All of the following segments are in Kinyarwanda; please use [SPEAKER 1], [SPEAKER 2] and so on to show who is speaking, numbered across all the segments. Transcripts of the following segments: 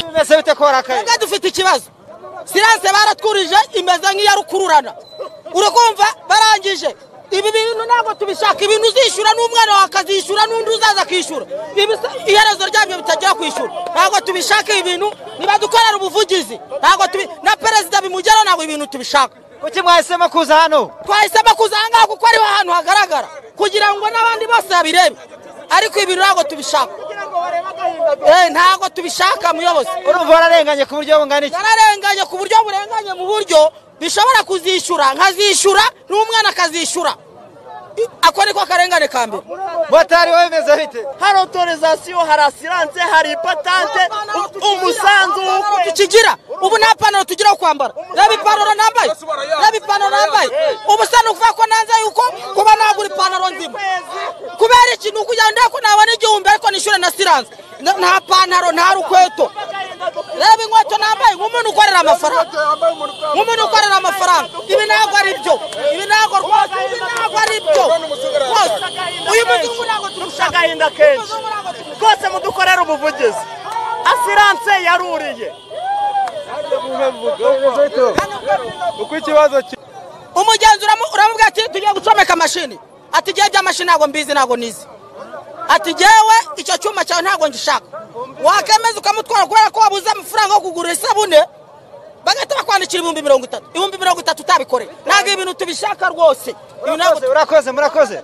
[SPEAKER 1] barakora kayo
[SPEAKER 2] twebwe dufite ikibazo siranse baratwurije imeze nk'iya rukururana urakumva barangije ibi bintu ntabwo tubishaka ibintu uzishyura n'umwana wawe akazishyura n'undi uzaza akishyura Ibi- iherezo ryabyo bitagera kwishyura ntabwo tubishaka ibi bintu nibadukorera ubuvugizi ntabwo tubi na perezida bimugeraho ntabwo ibi bintu tubishaka
[SPEAKER 1] kuki mwahisemo kuza hano
[SPEAKER 2] twahisemo kuza aha ngaha kuko ariho hantu hagaragara kugira ngo n'abandi bose babirebe ariko ibi bintu ntabwo tubishaka Eh, ntabwo tubishaka muyobozi
[SPEAKER 1] urumva wararenganye ku buryo bungana iki
[SPEAKER 2] zararenganye ku buryo burenganye mu buryo bishobora kuzishyura nkazishyura n'umwana akazishyura I- ako niko karengane ka mbere
[SPEAKER 1] motari wowe bimeze bite
[SPEAKER 3] hari otorizasiyo hari asiranse hari ipatante umusanzu w'ukwezi
[SPEAKER 2] tukigira ubu nta panaro tugira wo kwambara reba ipantaro nambaye reba ipantaro nambaye ubusa ni ukuvuga ko nanze yuko kuba nagura ipantaro nzima kubera iki ni ukugira ngo ndebe ko nabona igihumbi ariko nishyure na siranse Na- nta pantaro nta rukweto reba inkweto nambaye nk'umuntu ukorera amafaranga nk'umuntu ukorera amafaranga ibi ntabwo ari byo ibi ntabwo rwose ibi ntabwo ari byo rwose uyu muzungu ntabwo tumushaka
[SPEAKER 3] agahinda kenshi rwose mudukorere ubuvugizi asiranse yaruriye
[SPEAKER 4] uko ikibazo ki-
[SPEAKER 2] umugenzi uramu- uramubwira ati tugiye gucomeka mashini ati igihe by'amashini ntabwo mbizi ntabwo nizi ati jyewe icyo cyuma cyawe ntabwo ngishaka wakemeza ukamutwara kubera ko wabuze amafaranga yo kugura isabune bagahita bakwandikira ibihumbi mirongo itatu ibihumbi mirongo itatu utabikoreye ntabwo ibi bintu tubishaka rwose ibi ntabwo
[SPEAKER 1] Murakoze, murakoze murakoze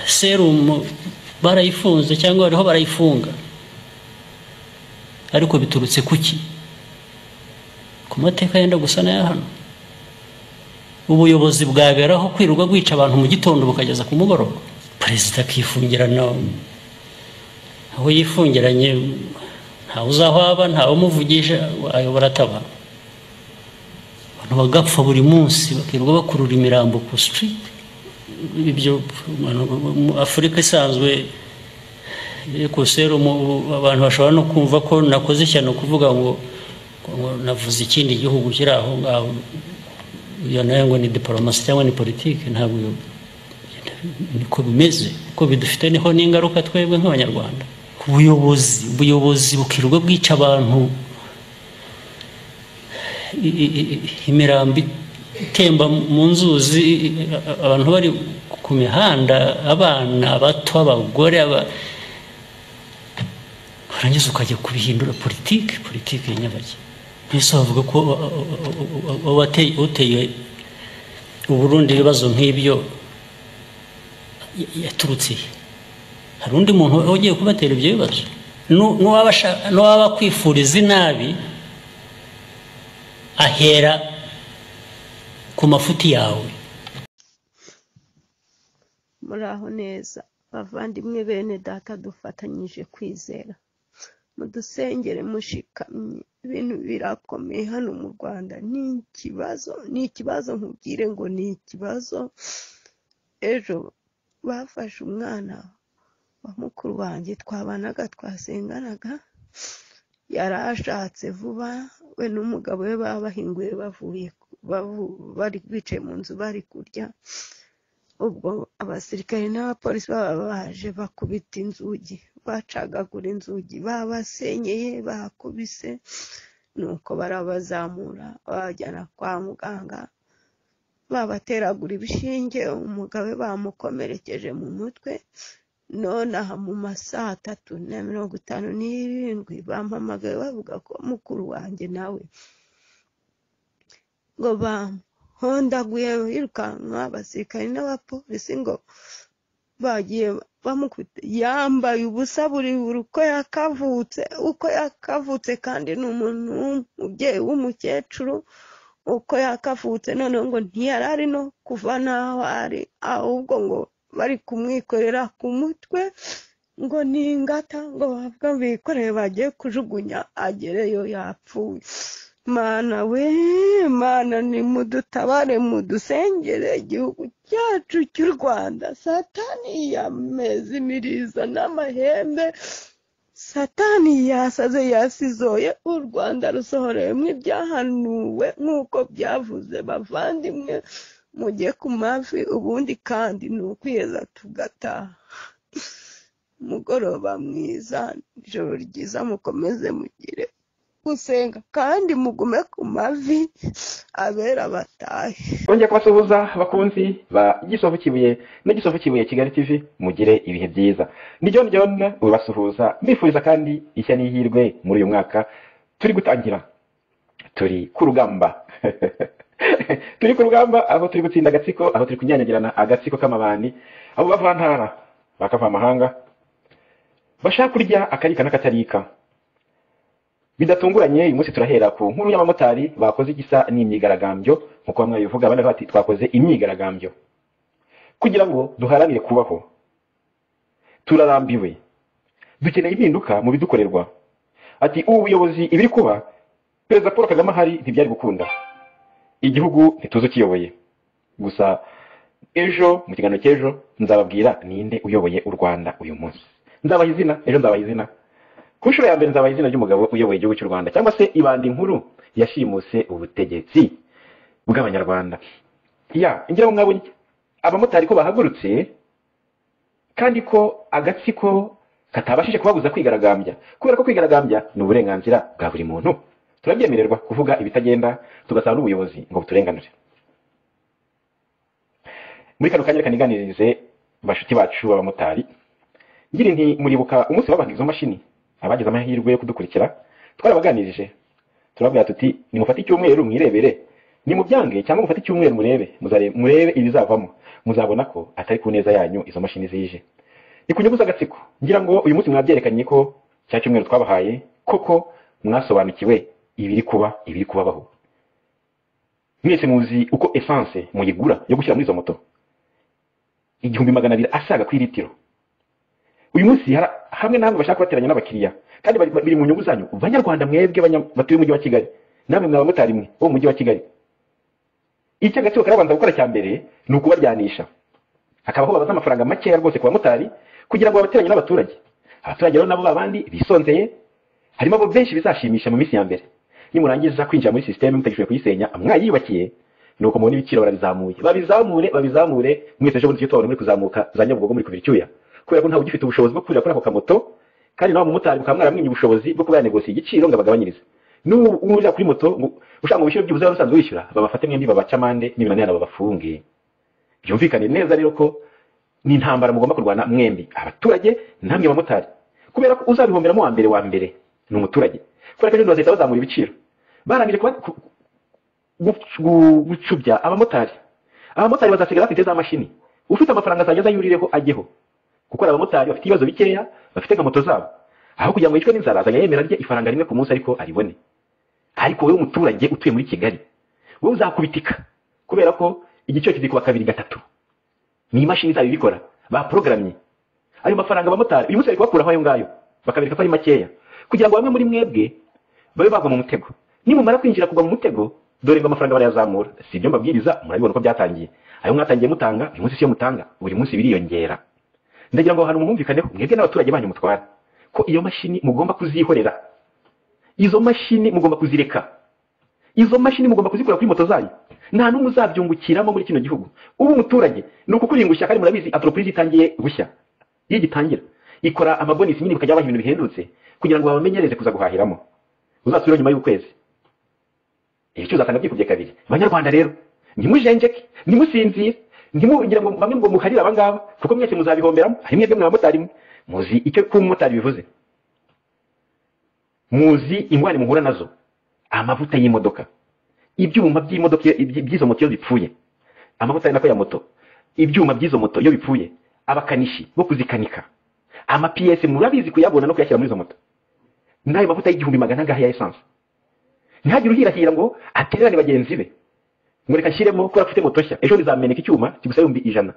[SPEAKER 5] serumu barayifunze cyangwa bariho barayifunga ariko biturutse kuki ku mateka yenda gusa n'aya hano ubuyobozi bwaberaho kwirirwa bwica abantu mu gitondo bukageza ku mugoroba perezida akifungirana aho yifungiranye ntawe uzaho aba ntawe umuvugisha ayobora ataba abantu bagapfa buri munsi bakirirwa bakurura imirambo ku sitiriti ibyo mu- mu- mu- afurika isanzwe ekosero abantu bashobora no kumva ko nakoze ishyano kuvuga ngo ngo navuze ikindi gihugu kiri aho ngaho iyo nayo ngo ni diporomasi cyangwa ni politiki ntabwo iyo- niko bimeze ko bidufite niho n'ingaruka twebwe nk'abanyarwanda ku buyobozi ubuyobozi bukirirwa bwica abantu i- i- i- imirambi itemba mu nzuzi i- i- abantu bari ku mihanda abana bato abagore aba- warangiza ukajya kubihindura politiki politiki ya nyabajya mbese bavuga ko wa- wa- wa- wateye- uteye uburundi ibibazo nk'ibyo ya- yaturutse he hari undi muntu ugiye kubatera ibyo bibazo Nu- n'uwaba ashaka- n'uwaba akwifuriza inabi ahera ku mafuti yawe
[SPEAKER 6] muraho neza bavandimwe bene data dufatanyije kwizera mudusengere mushikamye ibintu birakomeye hano mu rwanda ni ikibazo ni ikibazo nkubwire ngo ni ikibazo ejo bafashe umwana wa mukuru wanjye twabanaga twasenganaga yari ashatse vuba we n'umugabo we baba bahinguye bavuye bavu- bari bicaye mu nzu bari kurya ubwo abasirikare n'abapolisi baba baje bakubita inzugi bacagagura inzugi babasenyeye bakubise nuko barabazamura babajyana kwa muganga babateragura ibishinge umugabo we bamukomerekeje mu mutwe none aha mu ma saa tatu na mirongo itanu n'irindwi bampamagaye bavuga ko mukuru wanjye nawe ngo bamu hondaguye yirukanka abasirikare n'abapolisi ngo bagiye bamukubita yambaye ubusa buri buri uko yakavutse uko yakavutse kandi ni umuntu w'umubyeyi w'umukecuru uko yakavutse noneho ngo ntiyari ari no kuva n'aho ari ahubwo ngo bari kumwikorera ku mutwe ngo ni ingata ngo bavuga ngo bikoreye bagiye kujugunya agereyo yapfuye mana we mana ni mudutabare mudusengere igihugu cyacu cy'u rwanda satani yameze imirizo n'amahembe satani yasaze yasizoye u rwanda rusohorewemo ibyahanuwe nk'uko byavuze bavandimwe mujye ku mavi ubundi kandi ni ukwiheza tugataha umugoroba mwiza ijoro ryiza mukomeze mugire gusenga kandi mugume ku mavi abera batahe
[SPEAKER 7] twongeye kubasuhuza abakunzi ba gisovu kibuye n'igisovu kibuye kigali tv mugire ibihe byiza ni john john ubasuhuza mbifuriza kandi ishya n'ihirwe muri uyu mwaka turi gutangira turi ku rugamba turi ku rugamba aho turi gutsinda agatsiko aho turi kunyanyagirana agatsiko k'amabandi abo bava ntara bakava amahanga bashaka kurya akarika n'akatarika bidatunguranye uyu munsi turahera ku nkuru y'abamotari bakoze igisa n'imyigaragambyo nk'uko bamwe babivuga abandi bati twakoze imyigaragambyo kugira ngo duharanire kubaho turarambiwe dukeneye impinduka mu bidukorerwa ati ubu buyobozi ibiri kuba perezida paul kagame ahari ntibyari gukunda igihugu ntituzi ukiyoboye gusa ejo mu kiganiro cy'ejo nzababwira ninde uyoboye u rwanda uyu munsi nzabaha izina ejo nzabaha izina ku nshuro ya mbere nzabaha izina ry'umugabo uyoboye igihugu cy'u rwanda cyangwa se ibandi nkuru yashimuse ubutegetsi bw'abanyarwanda ya ngira ngo mwabonye abamotari ko bahagurutse kandi ko agatsiko katabashije kubabuza kwigaragambya kubera ko kwigaragambya ni uburenganzira bwa buri muntu turabyemererwa kuvuga ibitagenda tugasaba n'ubuyobozi ngo buturenganure muri kano kanya reka niganirize bashuti bacu b'abamotari ngira inti muribuka umunsi babaga izo mashini abagize amahirwe yo kudukurikira twarabaganirije turabwira tuti nimufate icyumweru mwirebere nimubyange cyangwa mufate icyumweru murebe muzare- murebe ibizavamo muzabona ko atari ku neza yanyu izo mashini zije ni ku nyungu z'agatsiko ngira ngo uyu munsi mwabyerekanye ko cya cyumweru twabahaye koko mwasobanukiwe ibiri kuba ibiri kubabaho mwese muzi uko esanse muyigura yo gushyira muri izo moto igihumbi magana abiri asaga ku iritiro uyu munsi hari- hamwe namwe bashaka kubateranya n'abakiriya kandi bari- biri mu nyungu zanyu banyarwanda mwebwe banya- batuye umujyi wa kigali namwe mwa bamotari mwe bo mu mujyi wa kigali icyo agaciro karabanza gukora cya mbere ni ukubaryanisha hakabaho babaza amafaranga makeya rwose ku bamotari kugira ngo babateranye n'abaturage abaturage rero nabo babandi bisonzeye harimo abo benshi bizashimisha mu minsi ya mbere nimurangiza kwinjira muri sisiteme mutagishoboye kuyisenya mwayiyubakiye nuko mubona ibiciro barabizamuye babizamure babizamure mwese ejo bundi tubona muri kuzamuka za nyabugogo muri kubira icyuya kubera ko ntawe ugifite ubushobozi bwo kurira kuri ako kamoto kandi nawe umumotari mukaba mwaramwimye ubushobozi bwo kuba yanegosiye igiciro ngo abagabanyirize n'ubu urira kuri moto ngo ushaka ngo wishyure byibuze wari usanzwe wishyura babafate mwembi babace amande n'ibinanirana babafunge byumvikane neza rero ko ni intambara mugomba kurwana mwembi abaturage namwe bamotari kubera ko uzabihomberamo wa mbere wa mbere ni umuturage kubera ko ejo bundi bazahita bazamura ibiciro barangije kuba- ku- gu- gu- gucubya abamotari abamotari bazasigara bafite za mashini ufite amafaranga azajya aza yurireho ajyeho kuko hari abamotari bafite ibibazo bikeya bafite nka moto zabo aho kugira ngo yicwe n'inzara azajya yemera rye ifaranga rimwe ku munsi ariko aribone ariko wowe umuturage utuye muri kigali wowe uzakubitika kubera ko igiciro kizikuba kabiri gatatu ni imashini zabo ibikora baporogaramye ayo mafaranga abamotari uyu munsi bari kubakuraho ayo ngayo bakabereka ko ari makeya kugira ngo bamwe muri mwebwe babe bagwa mu mutego nimumara kwinjira kugwa mu mutego dore ngo amafaranga barayazamura si ibyo mbabwiriza murabibona ko byatangiye ayo mwatangiye mutanga uyu munsi siyo mutanga buri munsi biriyongera ndagira ngo aho hantu mwumvikaneho mwebwe n'abaturage banyu mutwara ko iyo mashini mugomba kuzihorera izo mashini mugomba kuzireka izo mashini mugomba kuzikura kuri moto zanyu nta n'umwe uzabyungukiramo muri kino gihugu ubu umuturage ni ukukuringushya kandi murabizi antoropurize itangiye gushya iyo igitangira ikora amabonisi nyine bakajya baha ibintu bihendutse kugira ngo babamenyereze kuza guhahiramo uzasubire nyuma y'ukwezi ibiciro uzasanga byikubye kabiri banyarwanda rero ntimujenjeke ntimusinzire ntimugira ngo bamwe ngo muharire abangaba kuko mwese muzabihomberamo hari mwebwe mwa bamotari mwe muzi icyo kuba umumotari bivuze muzi ingwani muhura nazo amavuta y'imodoka ibyuma by'imodoka iyo- iby- by'izo moto iyo bipfuye amavuta ari nako ya moto ibyuma by'izo moto iyo bipfuye abakanishi bo kuzikanika amapiyesi murabizi kuyabona no kuyashyira muri izo moto n'ayo mavuta y'igihumbi magana angahe ya esanse ntihagire uhirahira ngo atererane bagenzi be ngo reka nshyiremo kubera ko afite moto nshya ejo ntizameneka icyuma kigusaba ibihumbi ijana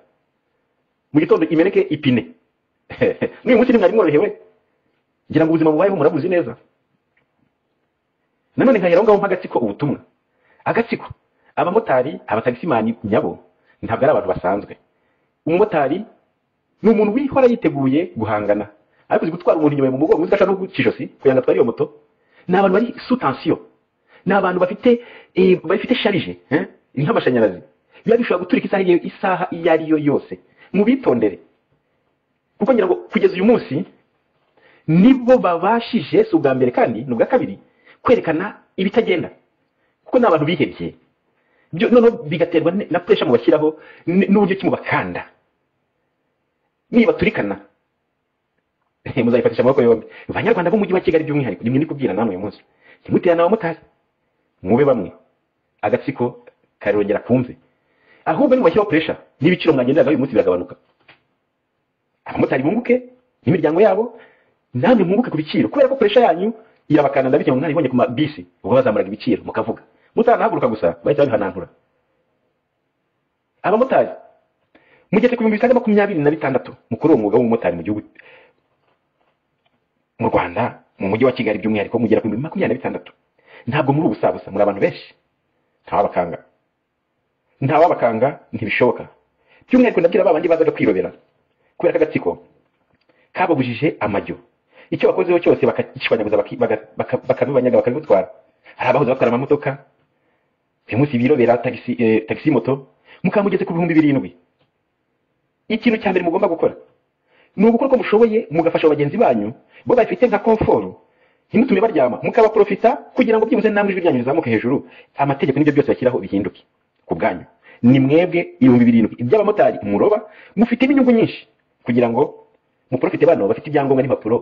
[SPEAKER 7] mu gitondo imeneke ipine n'uyu munsi ntimwari mworohewe ngira ngo ubuzima bubayeho murabuzi neza nanone nkahera aho ngaho nk'agatsiko ubutumwa agatsiko abamotari abatagisimani nyabo ntabwo ari abantu basanzwe umumotari ni umuntu wihora yiteguye guhangana ariko uzi gutwara umuntu inyuma mu mugongo udashaka no guca ijosi kugira ngo atware iyo moto ni abantu bari sous tension ni abantu bafite eh, bafite sharije eh, nk'amashanyarazi biba bishobora guturika isaha iyo- isaha iyo ari yo yose mubitondere kuko ngira ngo kugeza uyu munsi nibo babashije si ubwa mbere kandi ni ubwa kabiri kwerekana ibitagenda kuko ni abantu bihebye Byo- noneho bigaterwa ne- na puresha mubashyiraho n- n'uburyo ki mubakanda nibaturikana muzayifatisha amaboko yombi banyarwanda b'umujyi wa kigali by'umwihariko nimwe ndi kubwira namwe uyu munsi ntimuterane abamotari mube bamwe agatsiko karongera kumve ahubwo nimubashyiraho puresha n'ibiciro mwagenderagaho uyu munsi biragabanuka abamotari bunguke n'imiryango yabo namwe mwunguke ku biciro kubera ko puresha yanyu irabakanda ndabikeye mwaribonye ku mabisi ubwo bazamuraga ibiciro mukavuga mutanahaguruka gusa bahita babihanantura abamotari mugeze ku bihumbi bisaga makumyabiri na bitandatu mukuru uwo mwuga w'umumotari mu gihugu mu rwanda mu mujyi wa kigali by'umwihariko mugera ku bihumbi makumyabiri na bitandatu ntabwo muri ubusabusa muri abantu benshi ntawabakanga ntawabakanga ntibishoboka by'umwihariko ndabwira babandi bazaga kwirobera kubera ko agatsiko kababujije amajyo icyo bakozeho cyose bakakishwanyaguza baki- baga- baka- bakabibanyaga bakabitwara hari abahoze batwara amamodoka uyu munsi birobera tagisi eh, tagisi moto mukaba mugeze ku bihumbi birindwi ikintu cya mbere mugomba gukora ni ugukora uko mushoboye mugafasha bagenzi banyu bo bafite nka komforo ntimutume baryama mukabaprofita kugira ngo byibuze namwe ijwi ryanyu rizamuke hejuru amategeko n'ibyo byose bashyiraho bihinduke ku bwanyu ni mwebwe ibihumbi birindwi iby'abamotari muroba mufitemo inyungu nyinshi kugira ngo muprofite bano bafite ibyangombwa n'impapuro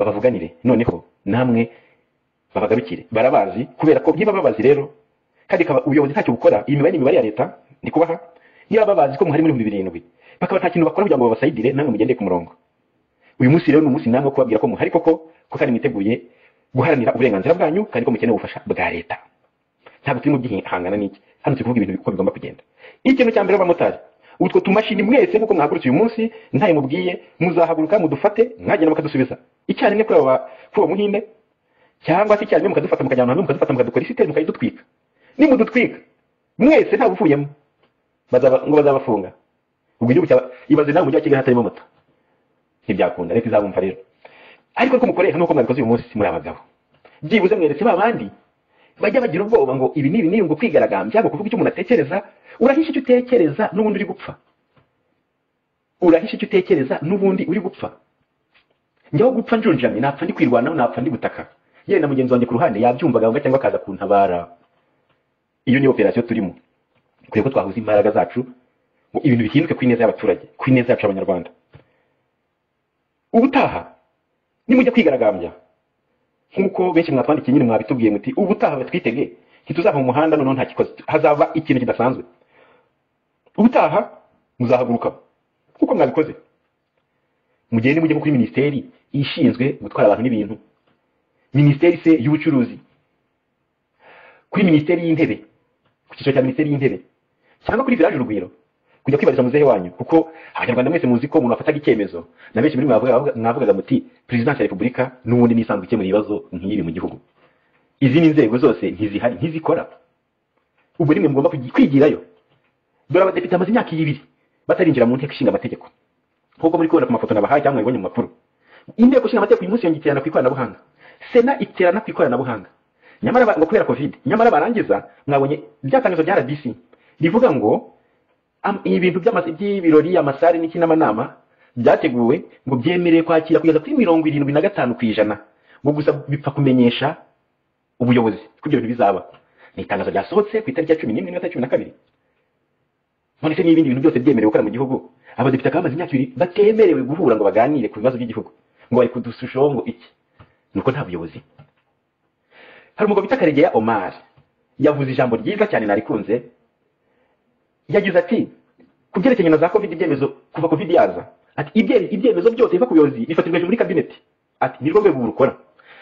[SPEAKER 7] babavuganire noneho namwe babagarukire barabazi kubera ko niba babazi rero kandi kaba ubuyobozi ntacyo bukora iyi mibare ni imibare ya leta ndi kubaha niba babazi ko muhari muri ibihumbi birindwi bakaba nta kintu bakora kugira ngo babasayidire namwe mugendeye ku murongo uyu munsi rero ni umunsi namwe wo kubabwira ko muhari koko ko kandi mwiteguye guharanira uburenganzira bwanyu kandi ko mukeneye ubufasha bwa leta ntabwo turimo byihangana n'iki hano turi kuvuga ibintu uko bigomba kugenda ikintu cya mbere abamotari utwo tumashini mwese nk'uko mwahagurutse uyu munsi ntayo mubwiye muzahaguruka mudufate mwagenda mukadusubiza icyarimwe kuri aba kuri uwo muhinde cyangwa se icyarimwe mukadufata mukajyana hamwe mukadufata mukadukora isiteri mukayidutwika nimudutwika mwese ntawe uvuyemo bazaba- ngo bazabafunga ubwo igihugu cyaba ibaze nawe umujyi wa kigali hatarimo moto ntibyakunda leta izabumva rero ariko ko mukoresha nuko mwabikoze uyu munsi muri abagabo byibuze mweretse ba bandi bajya bagira ubwoba ngo ibi n'ibi n'ibi ngo kwigaragambya ngo kuvuga icyo umuntu atekereza urahisha icyo utekereza n'ubundi uri gupfa urahisha icyo utekereza n'ubundi uri gupfa njyaho gupfa njunjamye napfa ndi kwirwanaho napfa ndi gutaka yewe na mugenzi wanjye ku ruhande yabyumva gahunda cyangwa akaza kuntabara iyo ni operasiyo turimo kugira ko twahuza imbaraga zacu ngo ibintu bihinduke ku ineza y'abaturage ku ineza yacu abanyarwanda ubutaha nimujya kwigaragambya nk'uko benshi mwatwandikiye nyine mwabitubwiye muti ubutaha batwitege ntituzava mu muhanda noneho nta kikoze hazaba ikintu kidasanzwe ubutaha muzahaguruka kuko mwabikoze mugende mujye nko kuri minisiteri ishinzwe gutwara abantu n'ibintu minisiteri se y'ubucuruzi kuri minisiteri y'intebe ku cyiciro cya minisiteri y'intebe cyangwa kuri village urugwiro kujya kwibariza muzehe wanyu kuko abanyarwanda mwese muzi ko umuntu afataga icyemezo na benshi muri mwe mwavuga- mwavugaga muti perezidansi ya repubulika n'ubundi ni isanzwe ikemura ibibazo nk'ibi mu gihugu izi ni inzego zose ntizihari ntizikora ubwo nimwe mugomba kugi- kwigirayo dore abadepite bamaze imyaka ibiri batarinjira mu nteko ishinga amategeko nk'uko muri kubona ku mafoto nabahaye cyangwa mwabibonye mu makuru inteko ishinga amategeko uyu munsi yongeye iterana ku ikoranabuhanga sena iterana ku ikoranabuhanga nyamara ba- ngo kubera covid nyamara barangiza mwabonye byatangazo bya rbc rivuga ngo am- ibintu by'ama- by'ibirori amasare n'iki n'amanama byateguwe ngo byemereye kwakira kugeza kuri mirongo irindwi na gatanu ku ijana ngo gusa bipfa kumenyesha ubuyobozi ko ibyo bintu bizaba ni itangazo ryasohotse ku itariki ya cumi n'imwe n'igata cumi na kabiri none se n'ibindi bintu byose byemerewe gukora mu gihugu abadepite bakaba bamaze imyaka ibiri batemerewe guhura ngo baganire ku bibazo by'igihugu ngo bari kudushushaho ngo iki ni uko nta buyobozi hari umugabo bita karegeya omar yavuze ijambo ryiza cyane narikunze yagize ati ku byerekeranye na za covid ibyemezo kuva covid yaza ati ibye- ibyemezo byose biva ku buyobozi bifatirwa hejuru muri kabineti ati nirwo rwego rukora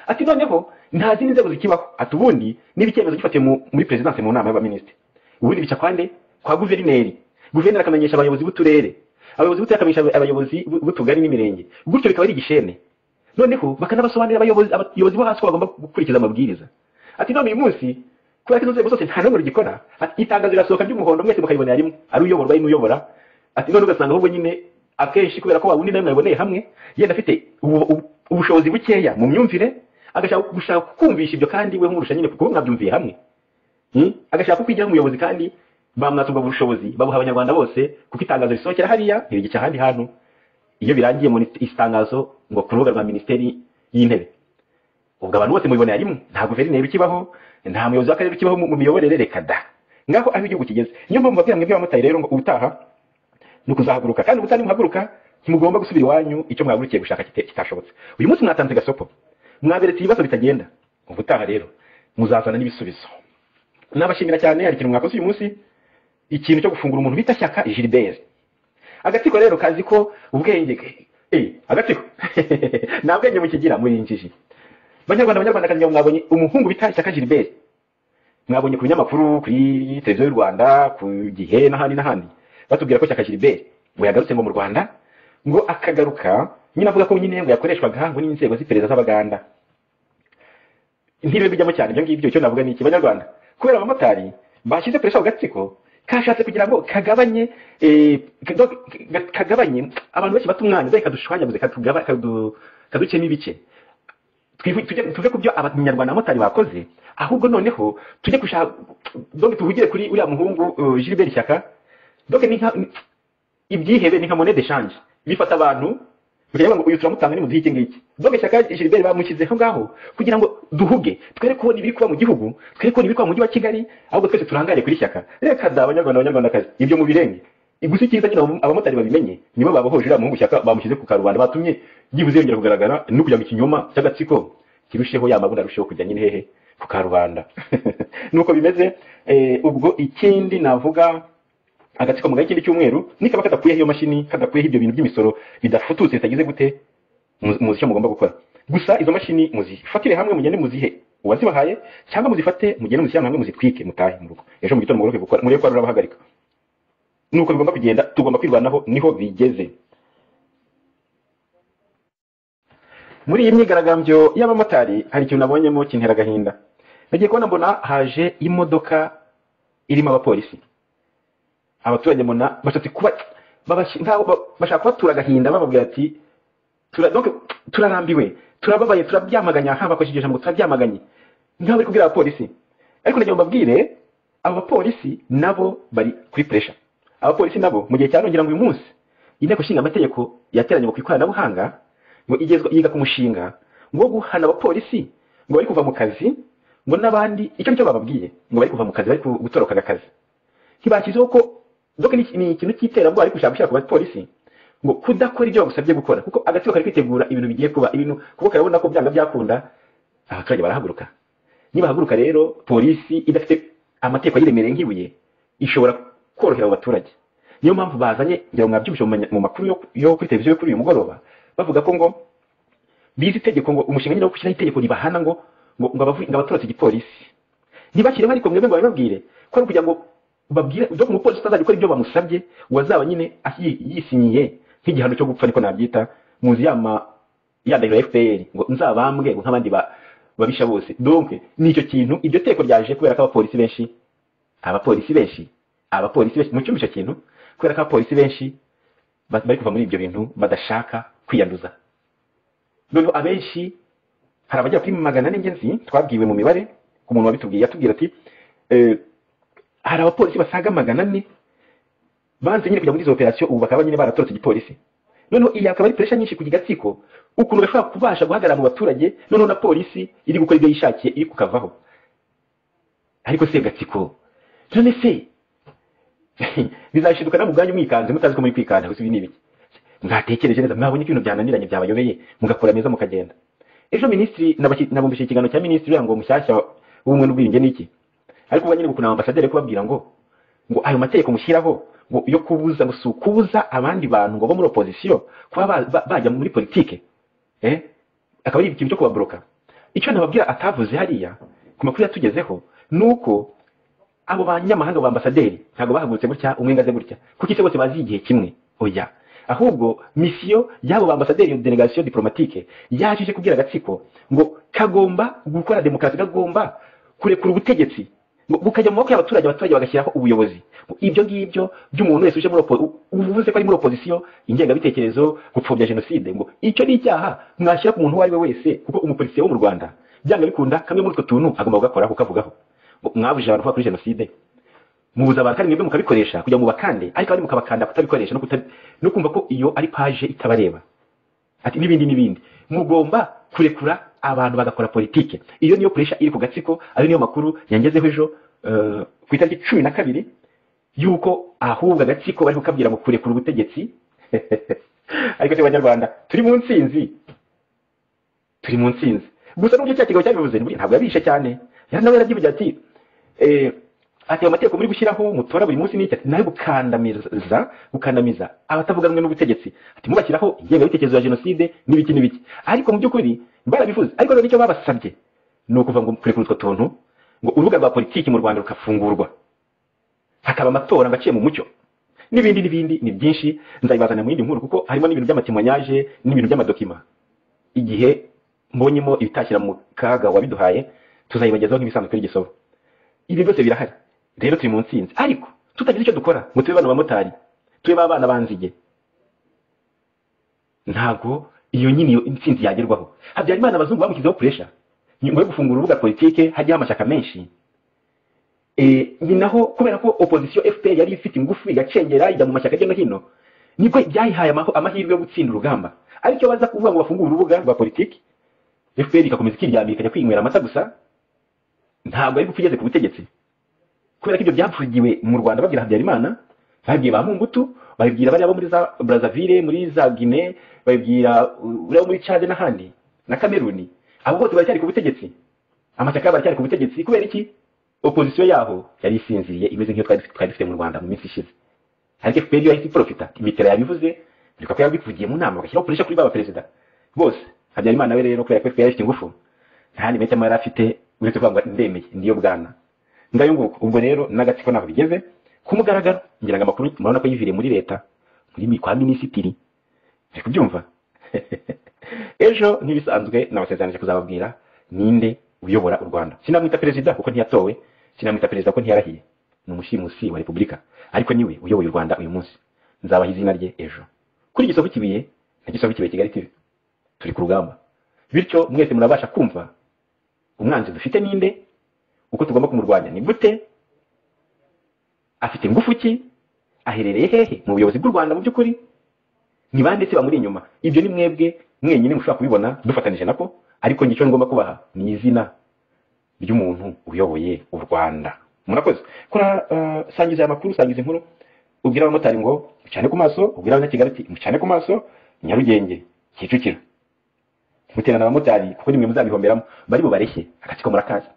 [SPEAKER 7] ati noneho nta zindi nzego zikibaho ati ubundi niba icyemezo gifatiwe mu- muri perezidansi mu nama y'abaminisitiri ubundi bica kwande kwa guverineri guverineri akamenyesha abayobozi b'uturere abayobozi b'uturere bakamisha abayobozi b'u- b'utugari n'imirenge gutyo bikaba ari igishene noneho bakanabasobanurira abayobozi abayobozi bo hasi ko bagomba gukurikiza amabwiriza ati none uyu munsi kubera ko izo nzego zose nta n'umwe rugikora ati itangazo rirasohoka ry'umuhondo mwese mukayibonera rimwe ari uyoborwa ari n'uyobora ati none ugasanga ahubwo nyine akenshi kubera ko wabundi nawe mwaboneye hamwe yenda afite ubu- ubu- ubushobozi bukeya mu myumvire agashaka gushaka kumvisha ibyo kandi we nkurusha nyine kuko mwabyumviye hamwe Hmm? agashaka ko kwijyaho umuyobozi kandi bamwatsa ubwo bushobozi babuha abanyarwanda bose kuko itangazo risohokera hariya ntirigica ahandi hantu iyo birangiye muri itangazo ngo ku rubuga rwa minisiteri y'intebe ubwo abantu bose mubibonera rimwe nta guverineri ukibaho nta muyobozi w'akarere ukibaho mu mu miyoborere reka da ngaho aho igihugu kigeze niyo mpamvu babwira mwebwe abamotari rero ngo ubutaha ni ukuzahaguruka kandi ubutari muhaguruka ntimugomba gusubira iwanyu icyo mwahagurukiye gushaka kita- kitashobotse uyu munsi mwatanze gasopo mwaberetse ibibazo bitagenda ubutaha rero muzazana n'ibisubizo nabashimira cyane hari ikintu mwakoze uyu munsi ikintu cyo gufungura umuntu bita shyaka gilbert agatsiko rero kazi ko ubwenge eh, agatsiko nta bwenge mukigira muri injiji banyarwanda banyarwanda kazi mwabonye umuhungu bita shyaka gilbert mwabonye ku binyamakuru kuri televiziyo y'u rwanda ku gihe n'ahandi n'ahandi batubwira ko shyaka gilbert ngo yagarutse ngo mu rwanda ngo akagaruka nyine avuga ko nyine ngo yakoreshwaga ngo n'inzego z'iperereza z'abaganda ntibibe bijyamo cyane ibyo ngibyo icyo navuga ni iki banyarwanda kubera abamotari bashyize presha ku gatsiko kashatse kugira ngo kagabanye eh, kado- ka- kagabanye abantu benshi bata umwanya dore kadushwanyaguze katugaba- kadu- kaducemo ibice Twihu- tujye- tuve ku byo abanyarwanda abamotari bakoze ahubwo noneho tujye gushaka donc tuhugire kuri uriya muhungu uh, gilbert shyaka donc ni nka ni- ibyihebe ni nka monede shanje bifata abantu mukireba ngo uyu turamutanga nimuduhe iki ngiki doge shyaka gilbert bamushyizeho ngaho kugira ngo duhuge twere kubona ibiri kuba mu gihugu twere kubona ibiri kuba mu mujyi wa kigali ahubwo twese turangare kuri shyaka reka da abanyarwanda abanyarwandakazi ibyo mu birenge gusa icyiza nyine abo- abamotari babimenye nibo babohoje uriya muhungu shyaka bamushyize ku karubanda batumye byibuze yongera kugaragara no kugira ngo ikinyoma cy'agatsiko kirusheho ya mabunda arusheho kujya nyine hehe ku karubanda nuko bimeze eh, ubwo ikindi navuga agatsiko mu kindi cy'umweru nikaba kadakuyeho iyo mashini kadakuyeho ibyo bintu by'imisoro bidafututse bitagize gute mu- muzi icyo mugomba gukora gusa izo mashini muzifatire hamwe mugende muzihe uwazibahaye cyangwa muzifate mugende muzishyirane hamwe muzitwike mutahe mu rugo ejo mu gitondo mugaruke gukora murebe ko hari abahagarika nuko bigomba kugenda tugomba kwirwanaho niho bigeze muri iyi myigaragambyo y'abamotari hari ikintu nabonyemo kintera agahinda nagiye kubona mbona haje imodoka irimo abapolisi abaturage mbona bashatse kuba babashi- nkaho ba- bashaka kubatura agahinda bababwira ati tura- donc turarambiwe turababaye turabyamaganya haba bakoresheje ijambo turabyamaganye nkaho bari kubwira abapolisi ariko nagira ngo mbabwire abo bapolisi nabo bari kuri puresha abapolisi nabo mu gihe cya none ngira ngo uyu munsi inteko ishinga amategeko yateranye ngo ku ikoranabuhanga ngo igezwa yiga ku mushinga wo guhana abapolisi ngo bari kuva mu kazi ngo n'abandi icyo nicyo bababwiye ngo bari kuva mu kazi bari ku- gutoroka agakazi ntibashyizeho ko doka ni ni ikintu cy'iterabwoba ariko ushaka gushyira ku bapolisi ngo kudakora ibyo bagusabye gukora kuko agatsiko kari kwitegura ibintu bigiye kuba ibintu kuko karabona ko byanga byakunda abaturage barahaguruka nibahaguruka rero polisi idafite amategeko yiremereye nk'ibuye ishobora korohera abo baturage niyo mpamvu bazanye ngira ngo mwabyumvise mu manya- mu makuru yo- yo kuri televiziyo yo kuri uyu mugoroba bavuga ko ngo bize itegeko ngo umushinga nyine wo gushyiraho itegeko ribahana ngo ngo ngo abavu- ngo abaturutse igipolisi ntibashyireho ariko mwebwe ngo babibabwire ko ari ukugira ngo babwire dore umupolisi utazajya ukora ibyo bamusabye wazaba nyine asi- yisinyiye nk'igihano cyo gupfa niko nabyita muzi ya ma ya ndahiro ya fpr ngo nzabambwe ngo nk'abandi ba- babisha bose donc ni icyo kintu iryo teko ryaje kubera ko abapolisi benshi abapolisi benshi abapolisi benshi mucyumva icyo kintu kubera ko abapolisi benshi ba- bari kuva muri ibyo bintu badashaka kwiyanduza noneho abenshi hari abajya kuri magana ane ngenzi twabwiwe mu mibare ku muntu wabitubwiye yatubwira ati eh, hari abapolisi basaga magana ane banze nyine kujya muri izo operasiyo ubu bakaba nyine baratorotse igipolisi noneho iyi akaba ari puresha nyinshi ku gatsiko ukuntu gashobora kubasha guhagarara mu baturage noneho na polisi iri gukora ibyo yishakiye iri kukavaho ariko se gatsiko none se bizashiduka na mu bwanyu mwikanze mutazi ko muri kwikanda gusa ibi ni ibiki mwatekereje neza mwabonye ko ibintu byananiranye byabayobeye mugakora meza mukagenda ejo minisitiri nabaki- nabumbishije ikiganiro cya minisitiri uriya ngo mushyashya w'ubumwe n'ubwiyunge ni iki ariko uba nyine gukuna ambasaderi kubabwira ngo ngo ayo mategeko mushyiraho ngo yo kubuza ngo si ukubuza abandi bantu ngo bo muri opozisiyo kuba ba- ba- bajya muri politike eh? akaba ari ikintu cyo kubaboroka icyo nababwira atavuze hariya ku makuru yatugezeho ni uko abo banyamahanga ba ambasaderi ntabwo bahagurutse gutya umwe ngo aze gutya kuko isi bose bazi igihe kimwe oya ahubwo misiyo y'abo ambasaderi iyo delegation diplomatique yaje ije kubwira agatsiko ngo kagomba gukora demokarasi kagomba kurekura ubutegetsi ngo bukajya mu maboko y'abaturage abaturage bagashyiraho ubuyobozi ngo ibyo ngibyo by'umuntu wese uje muri opo- u- uvuze ko ari muri opozisiyo ingengabitekerezo gupfobya jenoside ngo icyo ni icyaha mwashyira ku muntu uwo ari we wese kuko umupolisiye wo mu rwanda byanga bikunda kamwe muri utwo tuntu agomba kugakoraho kukavugaho ngo mwabujije abantu kuba kuri jenoside mubuza abantu kandi mwebwe mukabikoresha kugira ngo mubakande ariko abandi mukabakanda kutabikoresha no, kuta, no kumva ko iyo ari paje itabareba ati n'ibindi n'ibindi mugomba kurekura abantu bagakora politike iyo niyo puresha iri ku gatsiko ayo niyo makuru yangezeho ejo eh, ku itariki cumi na kabiri yuko ahubwo agatsiko bari kukabwira mu kurekura ubutegetsi ariko se banyarwanda turi mu nsinzi turi mu nsinzi gusa n'uburyo cya kigabo cyabivuze ni buriya ntabwo yabishe cyane yari nawe yarabyivugira ati eh, ati ayo mategeko muri gushyiraho mutora buri munsi n'icyo nayo gukandamiza gukandamiza abatavuga rumwe n'ubutegetsi ati mubashyiraho ingengabitekerezo ya jenoside n'ibiki n'ibiki ariko mu by'ukuri barabivuze ariko rero icyo babasabye ni ukuva ngo kurekura utwo tuntu ngo urubuga rwa politiki mu rwanda rukafungurwa hakaba amatora ngo aciye mu mucyo n'ibindi n'ibindi ni byinshi nzabibazana mu yindi nkuru kuko harimo n'ibintu by'amatimoyaje n'ibintu by'amadokima igihe mbonyemo ibitashyira mu kaga wabiduhaye tuzayibagezaho nk'ibisanzwe kuri gisoro ibi byose birahari rero turi mu nsinzi ariko tutagize icyo dukora ngo tube bana bamotari tube ba bana banzige ntabwo iyo nyine iyo intsinzi yagerwaho habyarimana abazungu bamushyizeho puresha nyuma yo gufungura urubuga politike hajyaho amashyaka menshi Eh, ni naho kubera ko opozisiyo fpr yari ifite ingufu igacengera ijya mu mashyaka hirya no hino nibwo byayihaye amaho- amahirwe yo gutsinda urugamba ariko iyo baza kuvuga ngo bafungure urubuga rwa politiki fpr igakomeza ikiryambira ikajya kwinywera amata gusa ntabwo ari gupfa igeze ku butegetsi kubera ko ibyo byapfugiwe mu rwanda babwira habyarimana babwiye ba mumbutu babibwira bariya bo muri za brazaville muri za guine babibwira uriya wo muri cade n'ahandi na kameruni abo bose baracyari ku butegetsi amashyaka yabo aracyari ku butegetsi kubera iki opozisiyo yaho yari isinziriye imeze nk'iyo twari dufite- twari dufite mu rwanda mu minsi ishize ariko fpr yo yahise iporofita imitera yabivuze ariko ko yabivugiye mu nama bagashyiraho puresha kuri ba baperezida bose habyarimana we rero kubera ko fpr yari ifite ingufu nta handi mahitamo yari afite uretse kuvuga ngo ndemeye ndiyo bwana ngayo nguko ubwo rero n'agatsiko ntaho bigeze ku mugaragaro ngira ngo amakuru murabona ko yiviriye muri leta muri mi- kwa minisitiri ari kubyumva ejo ntibisanzwe nabasezeranije kuzababwira ninde uyobora u rwanda sinamwita perezida kuko ntiyatowe sinamwita perezida kuko ntiyarahiye ni umushimusi wa repubulika ariko niwe uyoboye u rwanda uyu munsi nzabaha izina rye ejo kuri gisovu kibuye na gisovu kibuye kigali tv turi ku rugamba bityo mwese murabasha kumva umwanzi dufite ninde uko tugomba kumurwanya ni gute afite ingufu ki aherereye hehe mu buyobozi bw'u rwanda mu by'ukuri ni bande se bamuri inyuma ibyo ni mwebwe mwenyine mushobora kubibona dufatanije nako ariko njye icyo ngomba kubaha ni izina ry'umuntu uyoboye u rwanda murakoze kora eh, sangiza aya makuru sangiza inkuru ubwira abamotari ngo mucane ku maso ubwira abanyakigali ati mucane ku maso nyarugenge kicukiro muterana abamotari kuko nimwe muzabihomberamo bari bubareshye agatsiko murakazi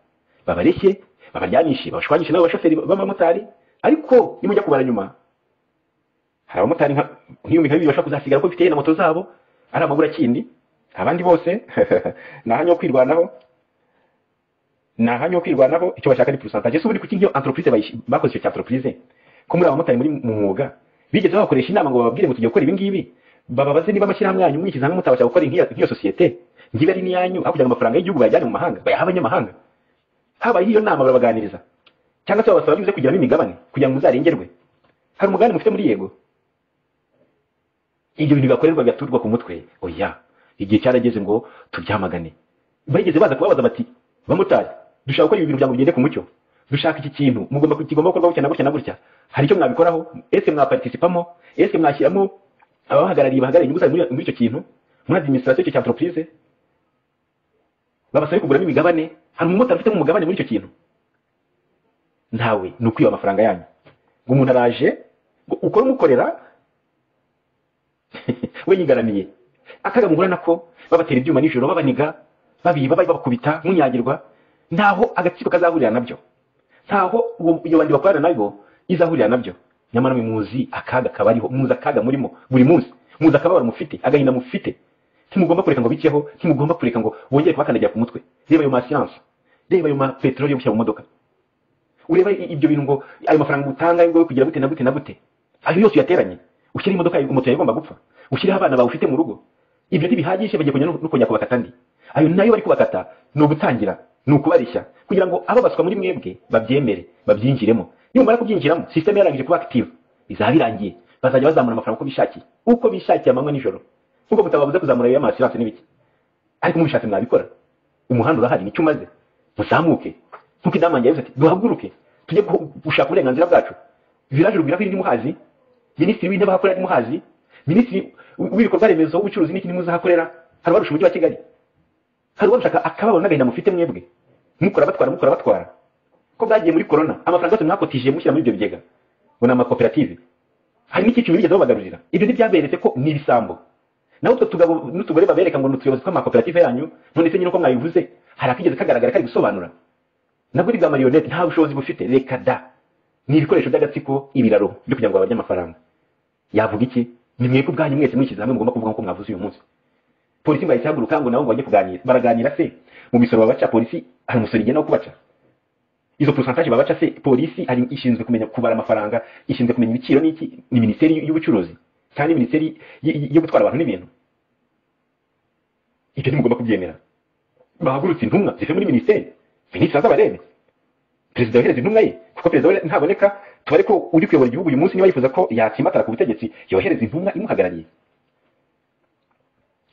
[SPEAKER 7] babareshye babaryamishe babashwanyishe n'abo bashoferi b'abamotari ariko nimujya kubara nyuma hari abamotari nka- nk'ibihumbi nka bibiri bashobora kuzasigara ko bifite na moto zabo ari amabura kindi abandi bose ni ahanya ho kwirwanaho ni ahanya ho kwirwanaho icyo bashaka ni porosantaje se ubundi kuki nk'iyo antoropurize bakoze icyo cya antoropurize ko muri abamotari muri mu mwuga bigeze babakoresha inama ngo bababwire ngo tujya gukora ibi ngibi bababaze niba amashyirahamwe yanyu mwishyize hamwe mutabasha gukora nk'iya- nk'iyo sosiyete ngiba ari n'iyanyu aho kugira ngo amafaranga y'igihugu bayajyane mu mahanga bayahe abanyamahanga habaye iyo nama barabaganiriza cyangwa se babasaba bivuze kugiramo imigabane kugira ngo muzarengerwe hari umugabane mufite muri yego ibyo bintu bigakorerwa bigaturwa ku mutwe oya igihe cyarageze ngo tubyamagane bageze baza kubabaza bati bamotari dushaka gukora ibi bintu kugira ngo bigende ku mucyo dushaka iki kintu mugomba ku- kigomba gukorwa gutya na gutya na gutya hari icyo mwabikoraho ese mwapatisipamo ese mwashyiramo ababahagarariye bahagarariye inyungu zanyu muri- muri icyo kintu muri adiminisitirasiyo icyo cya enteropurize babasabe kuguramo imigabane hari umumotari ufitemo umugabane muri icyo kintu ntawe ni ukwiba amafaranga yanyu ngo umuntu araje ngo ukore umukorera we yigaramiye akaga mugura nako babatera ibyuma nijoro babaniga babiba babakubita munyagirwa ntaho agatsiko kazahurira nabyo ntaho uwo- iyo bandi bakorana nabo izahurira nabyo nyamara mwe muzi akaga kabariho muzi akaga murimo buri munsi muzi akababaro mufite agahinda mufite ntimugomba kureka ngo biceho ntimugomba kureka ngo bongere kubakandagira ku mutwe reba ayo masiyanse reba ayo ma peteroli yo gushyira mu modoka ureba i- ibyo bintu ngo ayo mafaranga utanga ngo kugira gute na gute na gute ayo yose uyateranye ushyire imodoka umutu igomba gupfa ushyire abana bawe ufite mu rugo ibyo ntibihagije bagiye kujya no kujya kubakata andi ayo nayo bari kubakata ni ugutangira ni ukubarishya kugira ngo abo baswa muri mwebwe babyemere babyinjiremo nimumara kubyinjiramo sisiteme yarangije kuba active bizaba birangiye bazajya bazamura amafaranga uko bishakiye uko bishakiye amanywa nijoro nk'uko mutababuze kuzamura ayo masiranse n'ibiki ariko mubishatse mwabikora umuhanda urahari nicyo umaze muzamuke nk'uko inama yavuze ati duhaguruke tujye guhu- gushaka uburenganzira bwacu viraje rugwira ko irimo muhazi minisitiri w'intebe ahakorera ari muhazi minisitiri w'ibikorwa remezo w'ubucuruzi n'ikindi muzahakorera hari abarusha umujyi wa kigali hari ubarushaka akababaro n'agahinda mufite mwebwe mukora batwara mukora batwara ko bwagiye muri korona amafaranga yose mwakotishije mushyira muri ibyo bigega ngo ni amakoperative hari n'icyiciro bigeze babagarurira ibyo ntibyaberetse ko ni ibisambo naho utwo tugabo n'utugore babereka ngo ni utuyobozi tw'amakoperative yanyu none se nyine uko mwabivuze hari akigeze kagaragara kari gusobanura nabwo ni bwa marionete nta bushobozi bufite reka da ni ibikoresho by'agatsiko ibiraro byo kugira ngo babajye amafaranga yavuga iki ni mwebwe ubwanyu mwese mwishyize hamwe mugomba kuvuga nk'uko mwavuze uyu munsi polisi ngo yahise ihaguruka ngo nabo ngo bajye kuganira baraganira se mu misoro babaca polisi hari umusoro igenda wo kubaca izo porosantaje babaca se polisi hari ishinzwe kumenya kubara amafaranga ishinzwe kumenya ibiciro n'iki ni minisiteri y'ubucuruzi kandi minisiteri y- y- yo gutwara abantu n'ibintu ibyo ntimugomba kubyemera bahagurutse intumwa zivuye muri minisiteri minisitiri azabarebe perezida yohereza intumwa ye kuko perezida we ntaboneka tubare ko uri kuyobora igihugu uyu munsi niba yifuza ko yatsimatara ku butegetsi yohereza intumwa imuhagarariye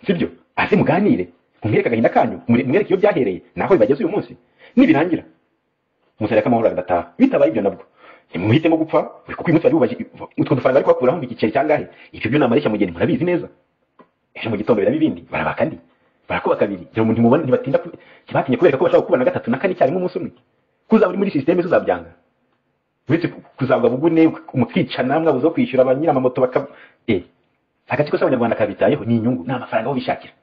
[SPEAKER 7] sibyo aze muganire mumwereke agahinda kanyu mure- mumwereke iyo byahereye naho bibageze uyu munsi nibirangira umusaruro w'amahoro agataha bitabaye ibyo nabwo ntimuhitemo gupfa buri kuko uyu munsi bari bubaje utwo dufaranga bari kubakuraho ngo igiceri cyangahe ibyo byo ni amareshya mugeni murabizi neza ejo mu gitondo biraba ibindi barabaka andi barakuba kabiri ngira ngo ntimubone ntibatinda ku- ntibatinye kubereka ko bashobora kuba na gatatu na kane icyarimwe umunsi umwe kuzaba uri muri sisiteme tuzabyanga uretse ku- kuzagwa bugune mukicana mwabuze wo kwishyura abanyiramamoto baka eh agatsiko k'abanyarwanda kabitayeho ni inyungu ni amafaranga aho bishakira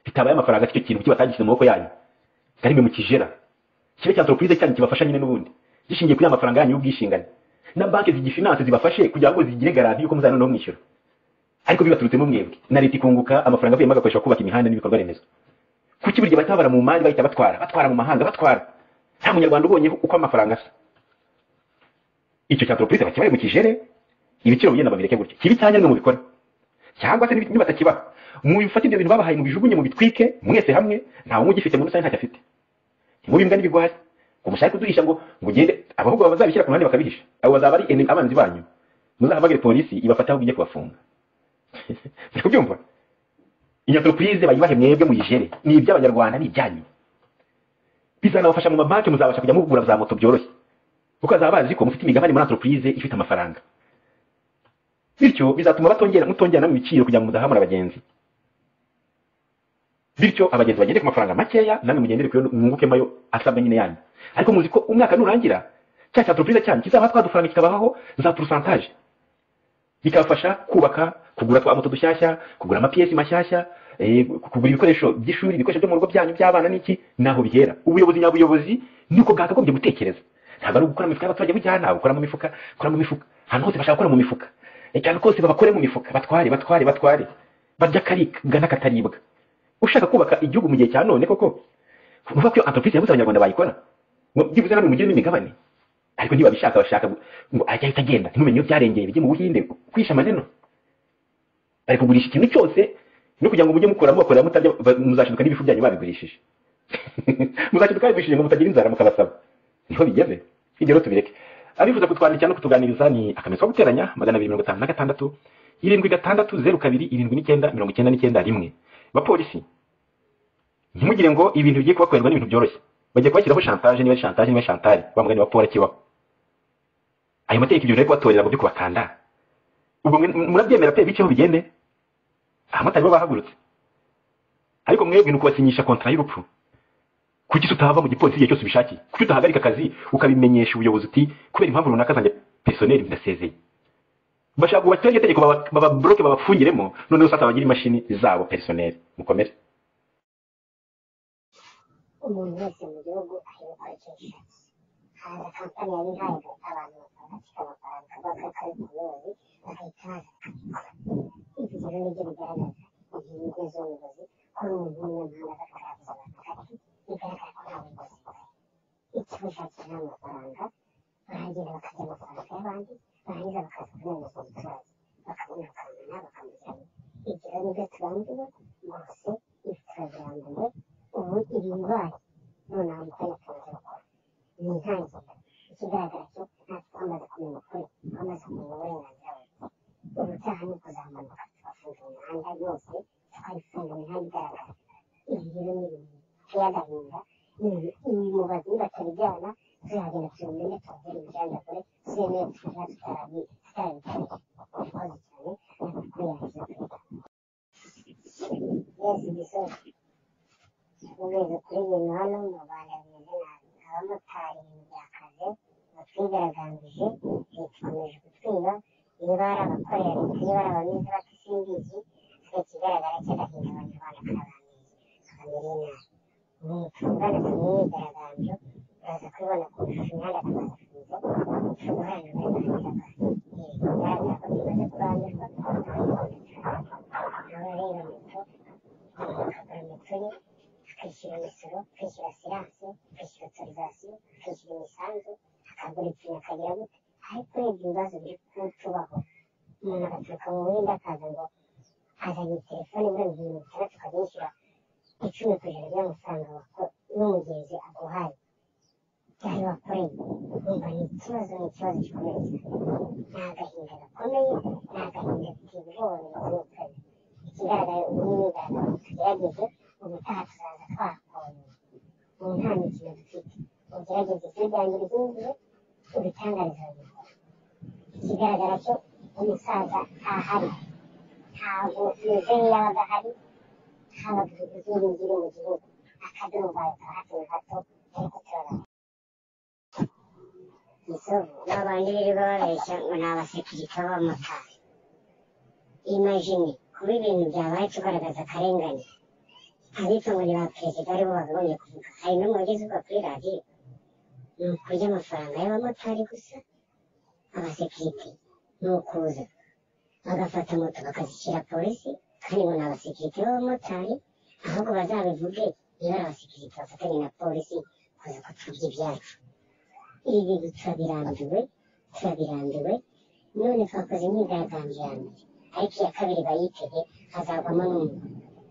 [SPEAKER 7] bitabaye amafaranga cyo kintu kibatangishije mu maboko yanyu karimwe mu kijera kibe cya entreprise cyanyu kibafasha nyine n'ubundi gishingiye kuri ya mafaranga yanyu y'ubwishinganyi na banki zigifinance zibafashe kugira ngo zigire garanti yuko muzana no mwishyura ariko bibaturutsemo mwebwe na leta ikunguka amafaranga avuyemo agakoreshwa kubaka imihanda n'ibikorwa remezo kuki buri gihe bahita babara mu mari bahita batwara batwara mu mahanga batwara nta munyarwanda ubonyeho uko amafaranga asa icyo cya entreprise bakibaye mu kijere ibiciro bigenda babireke gutyo kibi cyanyarwe mu bikora cyangwa se nibi- nibatakibaha mubifate ibyo bintu babahaye mubijugunye mubitwike mwese hamwe nta wumwe ugifite muri rusange ntacyo afite ntimubi imbwa n'ibigwari ngo mushake kuduhisha ngo ngo ugende abahubwo bazabishyira ku ruhande bakabihisha abo bazaba ari enemy- abanzi banyu muzahamagare polisi ibafate aho igiye kubafunga muri kubyumva iyi entreprise bayibahe mwebwe muyijere ni iby'abanyarwanda ni ibyanyu bizanabafasha mu mabanki muzabasha kujya mugura za moto byoroshye kuko bazaba bazi ko mufite imigabane muri entreprise ifite amafaranga bityo bizatuma batongera mutongerana mu biciro kugira ngo mudahamura abagenzi bityo abagenzi bagende ku mafaranga makeya namwe mugendere kuyo mwungukemo ayo asabwa nyine yanyu ariko muzi ko umwaka nurangira cya cya entreprise cyanyu kizaba twadufaranga kikabaho za pourcentage bikabafasha kubaka kugura twa moto dushyashya kugura amapiyesi mashyashya eh, kugura ibikoresho by'ishuri ibikoresho byo mu rugo byanyu by'abana n'iki naho bihera ubuyobozi nyabuyobozi niko bwakagombye gutekereza ntabwo ari ugukora mu mifuka y'abaturage bujyana ntabwo ukora mu mifuka ukora mu mifuka ahantu hose bashaka gukora mu mifuka Eh, cyane kose babakore mu mifuka batware batware batware barya karibwa n'akataribwa ushaka kubaka igihugu mu gihe cya none koko nuvuga ko iyo entreprise yabuze abanyarwanda bayikora ngo byibuze namwe mugire n'imigabane ariko ntibabishaka bashaka gu- ngo ajya ahita agenda ntumenye iyo byarengeye bijye mu buhinde kwisha amaneno bari kugurisha ikintu cyose no kugira ngo mujye mukora mubakorera mutarya ba- muzashiduka n'ibifu byanyu babigurishije muzashiduka babigurishije ngo mutagira inzara mukabasaba niho bigeze ibyo rero tubireke abifuza kutwandikira no kutuganiriza ni akamezo ko guteranya magana abiri mirongo itanu na gatandatu irindwi gatandatu zeru kabiri irindwi n'icyenda mirongo icyenda n'icyenda rimwe bapolisi ntimugire ngo ibintu bigiye kubakorerwa n'ibintu byoroshye bagiye kubashyiraho shantaje niba ari shantaje niba ari shantari wa mugani wa polo kibaho ayo mategeko ibyo rero kubatorera ngo byo kubakanda ubwo mwe- murabyemera pe biceho bigende abamotari bo bahagurutse ariko mwebwe ni ukubasinyisha kontara y'urupfu kuki tutahava mu gipolisi igihe cyose ubishakiye kuki utahagarika akazi ukabimenyesha ubuyobozi uti kubera impamvu runaka zanjye personel ndasezeye bashaka kubashyiraho iryo tegeko baba- bababoroke babafungiremo noneho sasa bagira imashini zabo personel mukomere
[SPEAKER 8] umuntu wese mu gihugu arimo kwicisha hari kampani yari ihaye abantu bakora kikabakora akavuga ko ari umuyobozi bagahita baza bakabikora ibi rero nibyo bigaragaza ingingo z'ubuyobozi ko umuntu w'umunyamahanga aza kurangiza abantu bigaragara ko nta buyobozi bufite ikimushakira ni amafaranga baragenda bakarya amafaranga y'abandi barangiza bakaza kurengeza umuturage bakabona nibyo turambiwe gusa ifu turabirambiwe ubu iri ndwara noneho mutari akaza gukora ni intangiriro ikigaragara cyo natwe twamaze kumenya ukuri twamaze kumenya uburenganzira bwe ubutaha ni ukuzamanuka tugafunga imihanda yose tukayifunga imihanda igaragara ibi rero ni ibintu biteye agahinda mubazi batarijyana tuzagenda tubimenye tubabwire ibijanjagure tuzemewe kuba tutarabi tutarabitanga murakoze cyane nakubahiriza perezida yesu gisozi mugeze kuri ibintu hano mu rwanda bimeze nabi abamotari ibintu byakaze batwigaragambije leta ikomeje kutwiba niba ari abakorera leta niba ari abamizi batasimbizi twe ikigaragara cy'agahinda abanyarwanda karabamizi bakagirira inabi ungana kumyigaragambyo uraza kubibona ku ishusho imihanda turabasubiza tuguharanire uburenganzira bwawe bigaragara ko tumaze kurambirwa abareba moto bakagura moto ye akishyura imisoro akishyura siranse akishyura otorizasiyo akishyura imisanzu akagura ikintu akagira gute ariko urebye ibibazo biri kutubaho umuntu agaturuka mu buhinde akaza ngo azanye telefone mirongo irindwi n'itandatu akazishyura icumi ku ijana ry'amafaranga wako- y'umugenzi aguhaye yari wakoreye umva ni ikibazo ni ikibazo gikomeye cyane ni agahinda gakomeye ni agahinda gateye ubwoba bigakomeye ikigaragara ubu ni imyigaragambyo tugerageze ubutaha tuzaza twakonye ubu nta mikino dufite ugerageze twiganira ibyinjiye ubitangarize abanyarwanda ikigaragara cyo umusaza ntahari ntabwo umeze nk'iyabaga ahari habaga ibyiringiro mu gihugu akaduruvayo ka hato na hato ariko turabona gisovu babandi birirwa babeshya ngo ni abasekirite b'abamotari imajini kuba ibintu byabaye tugaragaza akarengane abitwa ngo ni ba perezida aribo bakagombye kuvuga hari n'umwe ugezezwa kuri radiyo ni ukurya amafaranga y'abamotari gusa abasekirite ni ukuza bagafata moto bakazishyira polisi kandi ngo ni abasekirite b'abamotari ahubwo bazabivuge niba ari abasekirite bafatanye na polisi kuza kutubya ibyacu ibi bintu turabirambiwe turabirambiwe none twakoze imyigaragambyo ya mbere ariko iya kabiri bayitege hazavamo n'umwe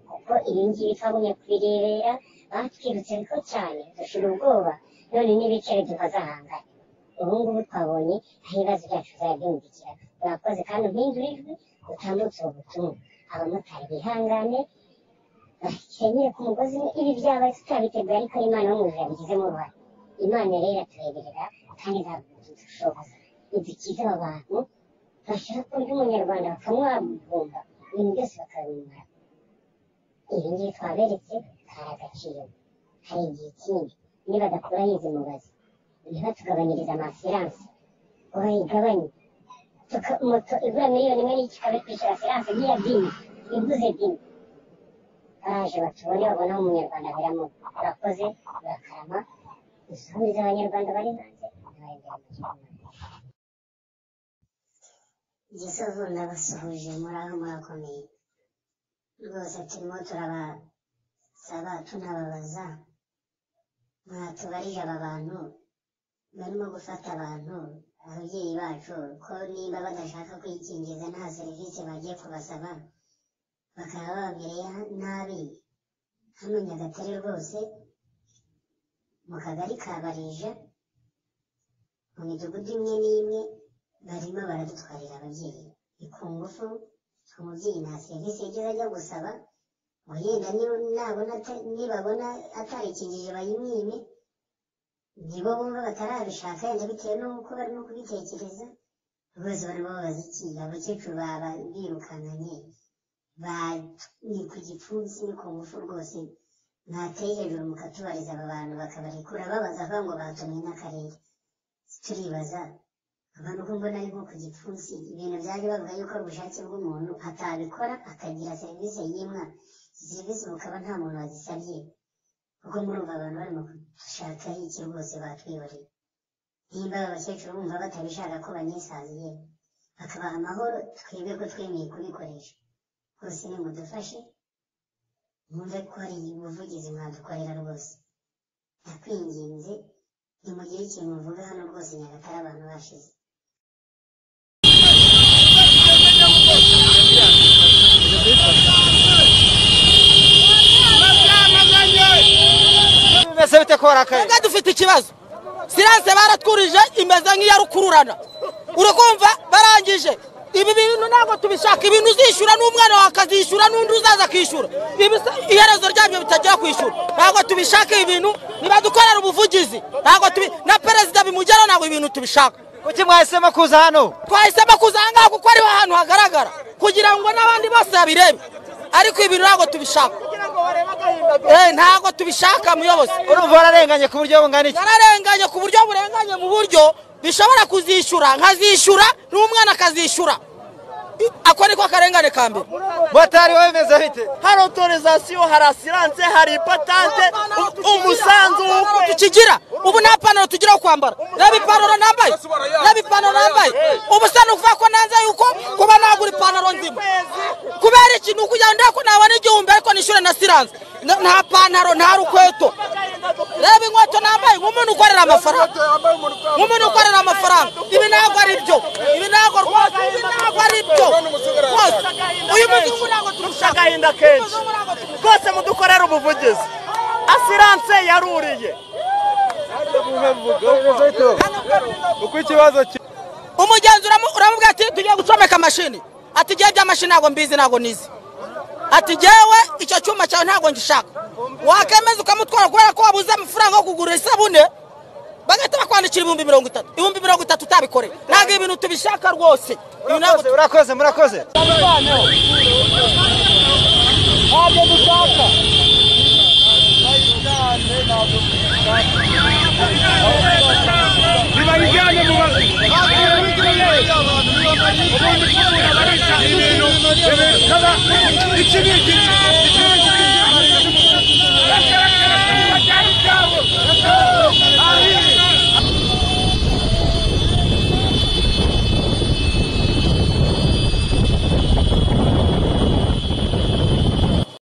[SPEAKER 8] kuko ibi ngibi twagumye kubirebera batwirutse ko cyane dushira ubwoba none n'ibiceri duhazahangana ubu ngubu twabonye aho ibibazo byacu byabindikira urakoze kandi umpindura ijwi utambutse ubu butumwa abamotari bihangane bakenyere ku mugozi umwe ibi byabaye tutabiteguye ariko imana n'umujura yabigizemo uruhare imana rero iratureberera kandi izadushoboza idukize aba bantu bashaka kurya umunyarwanda bakamwabumba ibintu byose bakabimara ibi ngibi twaberetse hari agaciro hari igihe kindi nibadakuraho izi mubazi ntibatugabanyirize amasiranse bayigabanye tuka- moto igura miliyoni imwe n'igice ikaba iri kwishyura asiranse nk'iya dini ivuze dini baraje batubone babonaho umunyarwanda biramo urakoze urakarama dusuhuze abanyarwanda bari hanze ntibayongere mu gihugu gisovu ndabasuhuje muraho murakomeye rwose turimo turabasaba tunababaza mwatubarije aba bantu barimo gufata abantu ababyeyi bacu ko niba badashaka kwikingiza nta serivisi bagiye kubasaba bakaba bababwiriye nabi hano nyagatare rwose mu kagari ka barija mu midugudu imwe n'imwe barimo baradutwarira ababyeyi ni ku ngufu umubyeyi nta serivisi yigeze ajya gusaba ngo yenda ni- nabona ata- nibabona atarikingije bayimwime nibo bumva batarabishaka yenda bitewe n'uko barimo kubitekereza rwose barimo babaza iki abakecuru baba birukankanye ba- ni ku gipfunsi ni ku ngufu rwose mwateye hejuru mukatubariza aba bantu bakabarekura babaza avuga ngo batumye n'akarere turibaza abantu uko mbona ari nko ku gipfunsi ibintu byaje bavuga yuko ari ubushake bw'umuntu atabikora akagira serivisi yimwa izi serivisi mukaba nta muntu wazisabye kuko murumva abantu barimo gushaka iki rwose batwibariye nimba aba bakecuru bumva batabishaka ko banyisaziye bakabaha amahoro twebwe ko twemeye kubikoresha rwose nimudufashe mwumve ko hari ubuvugizi mwadukorera rwose ndakwinginze nimugire ikintu muvuga hano rwose nyagatare abantu bashize
[SPEAKER 1] kora akaye
[SPEAKER 2] twebwe dufite ikibazo siranse baratwurije imeze nk'iya rukururana urakumva barangije ibi bintu ntabwo tubishaka ibintu uzishyura n'umwana wawe akazishyura n'undi uzaza akishyura Ibi se- iherezo ryabyo bitagera kwishyura ntabwo tubishaka ibi bintu nibadukorera ubuvugizi ntabwo tubi na perezida bimugeraho ntabwo ibi bintu tubishaka
[SPEAKER 1] kuki mwahisemo kuza hano
[SPEAKER 2] twahisemo kuza aha ngaha kuko ariho hantu hagaragara kugira ngo n'abandi bose babirebe ariko ibi bintu ntabwo tubishaka Eh, ntabwo tubishaka muyobozi
[SPEAKER 1] urumva wararenganye ku buryo bungana iki
[SPEAKER 2] nararenganye ku buryo burenganye mu buryo bishobora kuzishyura nkazishyura n'umwana akazishyura I- ako niko karengane ka mbere
[SPEAKER 1] motari wowe umeze bite
[SPEAKER 3] hari autorisation hari asiranse hari ipatante u- umusanzu
[SPEAKER 2] Nta
[SPEAKER 3] w'ukwezi
[SPEAKER 2] tukigira ubu nta panaro tugira wo kwambara reba ipantaro nambaye reba ipantaro nambaye ubu se ni ukuvuga ko nanze yuko kuba nagura ipantaro nzima kubera iki ni ukugira ngo ndebe ko nabona igihumbi ariko nishyure na siranse Na- nta pantaro nta rukweto reba inkweto nambaye nk'umuntu ukorera amafaranga nk'umuntu ukorera amafaranga ibi ntabwo ari byo ibi ntabwo rwose ibi ntabwo ari byo rwose uyu muzungu ntabwo tumushaka
[SPEAKER 3] agahinda kenshi
[SPEAKER 2] Uyu muzungu ntabwo tumushaka.
[SPEAKER 3] rwose mudukorere ubuvugizi asiranse yaruriye
[SPEAKER 4] uko ikibazo kiri
[SPEAKER 2] umugenzi uramu- uramubwira ati tugiye gucomeka mashini ati igihe by'amashini ntabwo mbizi ntabwo nizi ati jyewe icyo cyuma cyawe ntabwo ngishaka wakemeza ukamutwara kubera ko wabuze amafaranga yo kugura isabune bagahita bakwandikira ibihumbi mirongo itatu ibihumbi mirongo itatu utabikoreye ntabwo ibi bintu tubishaka rwose ibi ntabwo
[SPEAKER 1] Murakoze, murakoze murakoze
[SPEAKER 9] ibintu ikibi